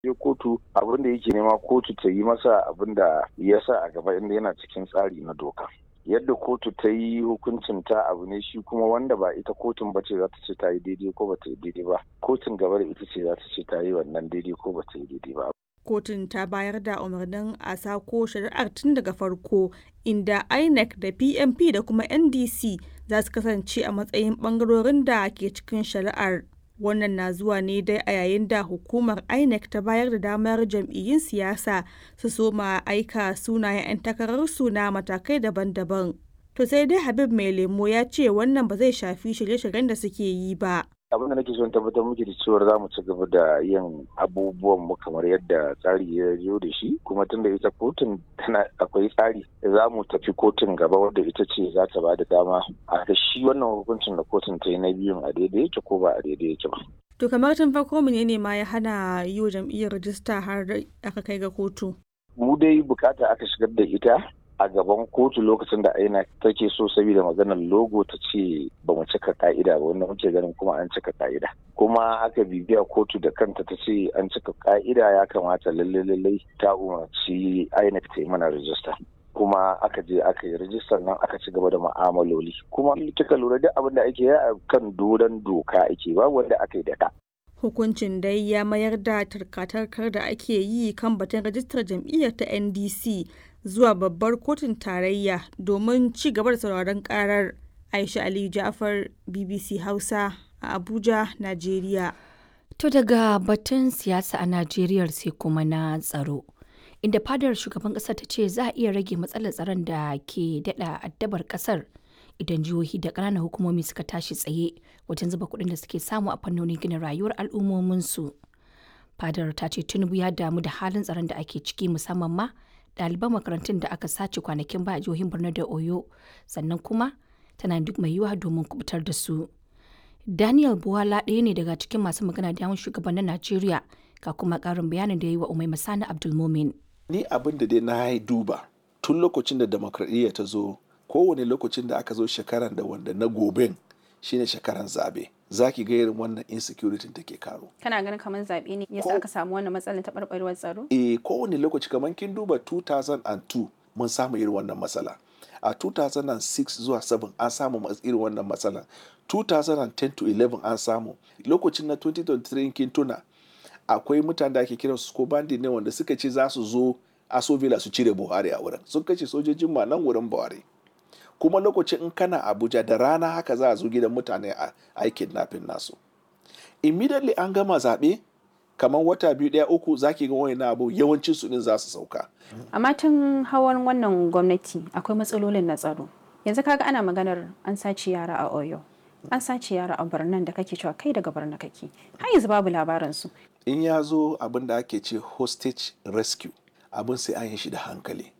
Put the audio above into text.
je kotu abin da yake nema kotu ta yi masa abin da ya sa a gaba inda yana cikin tsari na doka yadda kotu ta yi hukuncin ta abu ne shi kuma wanda ba ita kotun ba ce za ta ce ta yi daidai ko ba ta yi daidai ba kotun gaba da ita ce za ta ce ta yi wannan daidai ko ba ta yi daidai ba kotun ta bayar da umarnin a sako shari'ar tun daga farko inda inec da pmp da kuma ndc za su kasance a matsayin bangarorin da ke cikin shari'ar wannan na zuwa ne dai a yayin da hukumar inec ta bayar da damar jam'iyyun siyasa su soma aika sunayen 'yan takararsu na matakai daban-daban to sai dai habib mai lemo ya ce wannan ba zai shafi shirye-shiryen da suke yi ba abin da nake son tabbatar muke da cewar za mu ci gaba da yin abubuwan mu kamar yadda tsari ya zo da shi kuma tunda ita kotun tana akwai tsari za mu tafi kotun gaba wadda ita ce za ta ba da dama a ga shi wannan hukuncin da kotun ta yi na biyun a daidai yake ko ba a daidai yake ba. To kamar tun farko menene ma ya hana yi wa jam'iyyar rajista har aka kai ga kotu? Mu dai bukata aka shigar da ita a gaban kotu lokacin da aina take so saboda maganar logo ta ce ba mu cika ka'ida ba wanda muke ganin kuma an cika ka'ida kuma aka bibiya kotu da kanta ta ce an cika ka'ida ya kamata lalle lalle ta umarci INEC ta yi mana rajista kuma aka je aka yi rajistar nan aka ci gaba da ma'amaloli kuma kika lura duk abin da ake yi a kan doron doka ake ba wanda aka yi da ka hukuncin dai ya mayar da tarkatarkar da ake yi kan batun rajistar jam'iyyar ta ndc zuwa babbar kotun tarayya domin ci gaba da sauraron karar aisha aliyu jafar bbc hausa a abuja najeriya to daga batun siyasa a najeriya sai kuma na tsaro inda fadar shugaban kasar ta ce za a iya rage matsalar tsaron da ke dada addabar kasar idan jihohi da ƙananan hukumomi suka tashi tsaye wajen zuba kuɗin da suke samu a fannonin gina rayuwar al'ummominsu fadar ta ce tinubu ya damu da halin tsaron da ake ciki musamman ma ɗaliban makarantun da aka sace kwanakin ba a jihohin borno da oyo sannan kuma tana duk mai yiwuwa domin kubutar da su daniel buwala ɗaya ne daga cikin masu magana da yawan shugabannin najeriya ga kuma ƙarin bayanin da ya yi wa umai masani abdulmomin ni abin da dai na duba tun lokacin da demokradiyya ta zo kowane lokacin da aka zo shekaran da wanda na goben shine shekaran zabe za ki ga irin wannan insecurity take karo kana ganin kamar zabe ne yasa aka samu wannan matsalar taɓarɓarewar tsaro eh kowane lokaci kamar kin duba 2002 mun samu irin wannan matsala a 2006 zuwa 7 an samu irin wannan matsala 2010 to 11 an samu lokacin na 2023 kin tuna akwai mutane da ake kiran su ko bandi ne wanda suka ce za su zo asovila su cire buhari a wurin sun kashe sojojin ma nan wurin buhari kuma lokacin in kana abuja da rana haka za a zo gidan mutane a aikin nafin nasu immediately an gama zaɓe kamar wata biyu ɗaya uku zaki ga wani abu yawancin su din za su sauka amma tun hawan wannan gwamnati akwai matsalolin na tsaro yanzu kaga ana maganar an sace yara a oyo an sace yara a birnin da kake cewa kai daga birnin kake har yanzu babu labarin su in ya zo abin da ake ce hostage rescue abin sai an yi shi da hankali